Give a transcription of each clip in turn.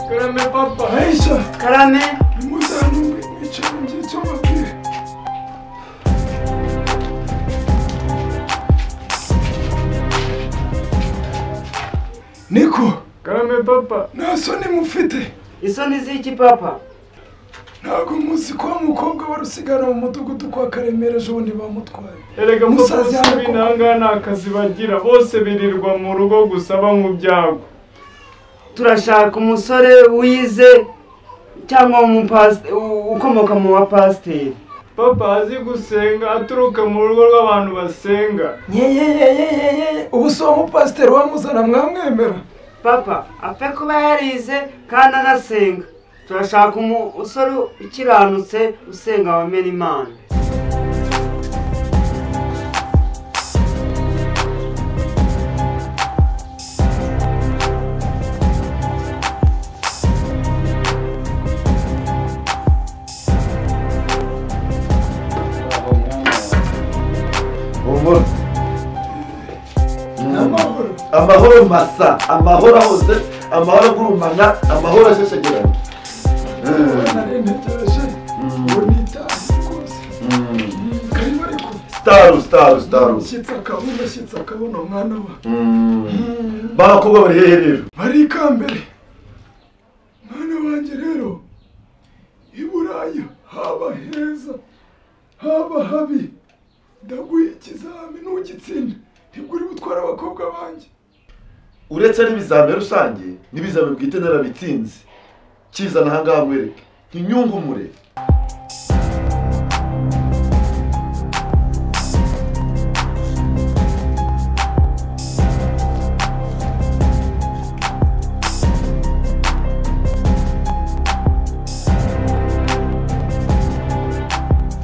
karame papa hayisha karame umuzani mu cyanjye cy'amabwire niko karame papa nta soni mufite isoni z'iki papa ntabwo muzi ko wa mukobwa wari usigara mu mudugudu kwa karemera ejo bundi bamutwaye erega papa Musaza bose yarakoze. b'intanga nta kazi bagira bose birirwa mu rugo gusa banywa ibyago turashaka umusore wize cyangwa umupasi- u- ukomoka mu bapasiteri papa azi gusenga aturuka mu rugo rw'abantu basenga yeyeyeyeyeye ubu si uwo mupasiteri wamuzana mwamwemera papa apfe kuba yarize kandi anasenga turashaka umusore ukiranutse usenga wamena imana humura n'amahoro amahoro masa amahoro hose amahoro agurumana amahoro asesagirana narengeje ngo nitahe rwose karimo ariko sitaru sitaru sitaru shyitsa akabona shyitsa akabona umwana wa bakobwa bari hehe rero bari ikambere mwana wanjye rero i burayi haba heza haba habi ndaguha ikizami ntugitsinda nibwo uri gutwara abakobwa banjye uretse n'ibizamini rusange n'ibizamini bwite narabitsinze kizana ahangaha nkwereke ntinyungumure mwana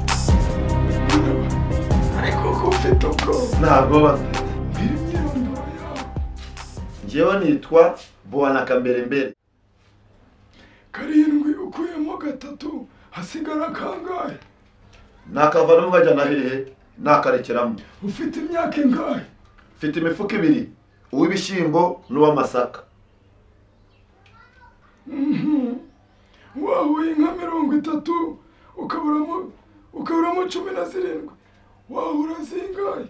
wa ariko ko ufite ubwoba ntabwo bafite mbwira imyirondoro yawe ngewe nitwa buwana kamberembere karindwi ukuyemo gatatu hasigara kangahe nakavanamo nkajyana hehe nakarekeramo ufite imyaka ingahe mfite imifuka ibiri uw'ibishyimbo n'uw'amasaka wahuye nka mirongo itatu ukaburamo ukaburamo cumi na zirindwi wahura zingahe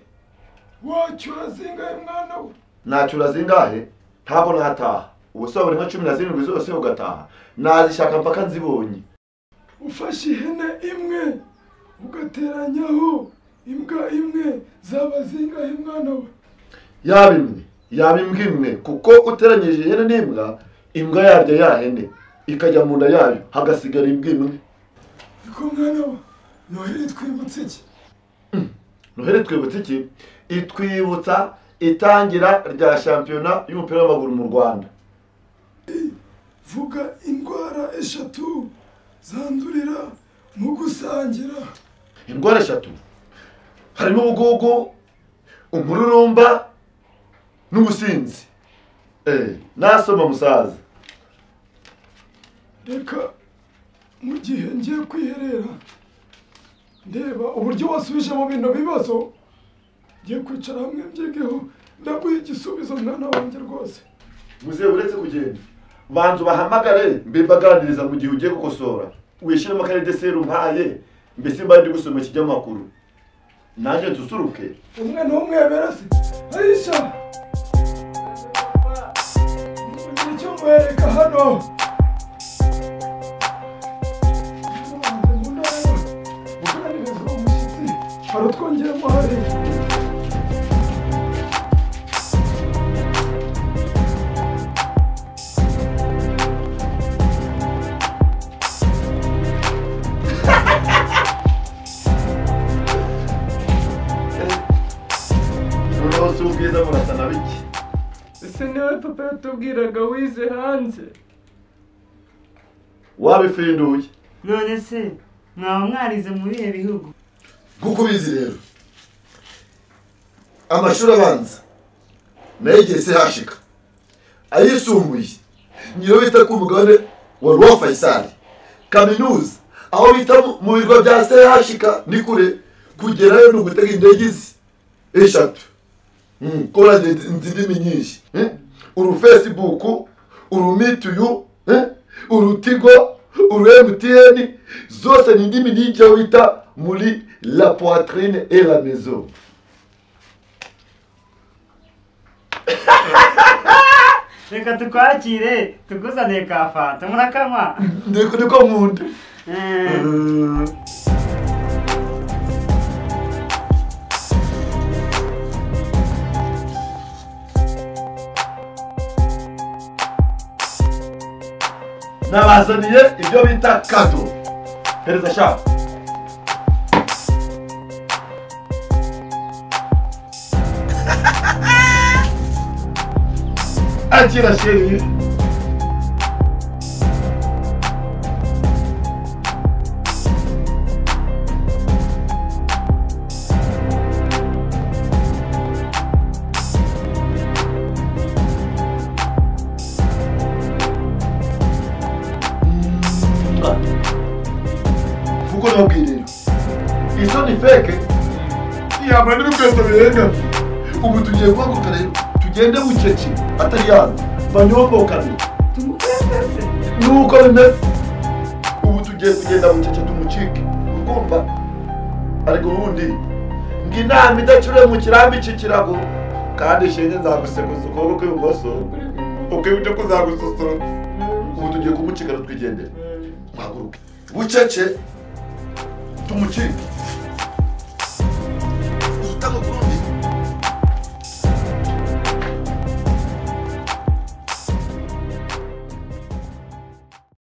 wacyura zingahe mwana we nacura zingahe ntabwo nataha ubuse wabura nka cumi na zirindwi zose ugataha nazishaka mpaka nzibonye ufashe ihene imwe ugateranyaho imbwa imwe zaba zingahe mwana we yaba imwe yaba imbwa imwe kuko uteranyije ihene n'imbwa imbwa yarya ya hene ikajya mu nda yayo hagasigara imbwa imwe niko mwana we noheli twibutse iki noheli twibutse iki itwibutsa itangira rya shampiyona y'umupira w'amaguru mu rwanda vuga indwara eshatu zandurira mu gusangira indwara eshatu harimo ubugugu umururumba n'ubusinzi Eh, nasoma musaza reka mu gihe ngiye kwiherera ndeba uburyo wasubijemo bino bibazo ngiye kwicara hamwe mbyigeho ndaguha igisubizo mwana wanjye rwose muzehe uretse kugenda banza ubahamagare mbe mbaganiriza mu gihe ugiye gukosora wishyiremo akarede seru mpaye mbese mba ndi gusoma ikinyamakuru nanjye dusuruke umwe ntumwemera se ayisha igihe cyo mwereka hano uganiriza uwo mushyitsi hari utwongeremo hariya noneho si ubwiza murasa na bike ese niwe papa yatubwiraga wize hanze wabifinduye none se mwaba mwarize mu bihe bihugu nk'uko ubizi rero amashuri abanza nayigiye se hashika ayisumbuye niyo bita ku mugabane wa ruwa fayisari kaminuza aho bita mu- mu birwa bya se hashika ni kure kugerayo ni ugutega indege izi eshatu korange indimi nyinshi uru fesibuku uru mituyu eh? urutigo uru emutiyeni zose ni indimi n'icyo wita muri la poitrine et la maison reka tukwakire tukuzaniye ka fanta murakanywa niko niko nkunda Eh, nabazaniye ibyo bita kado hereza shaka akira sheri kuko nabwirira izo ni feke yamara n'ibikweto birenga ubu tugiye guhaguruka rero tugende bucece atari yaro banyombokane tumukwese nuko bimeze ubu tugiye kugenda bucece tumucike urwumva ariko ubundi ngo inama idacure mu kirambi iki kirago kandi shenge nzaguseguza ukuboko kw'ibumoso ukw'iburyo kuzagususurutsa ubu tugiye kumucikana twigendere mpaguruke bucece tumucike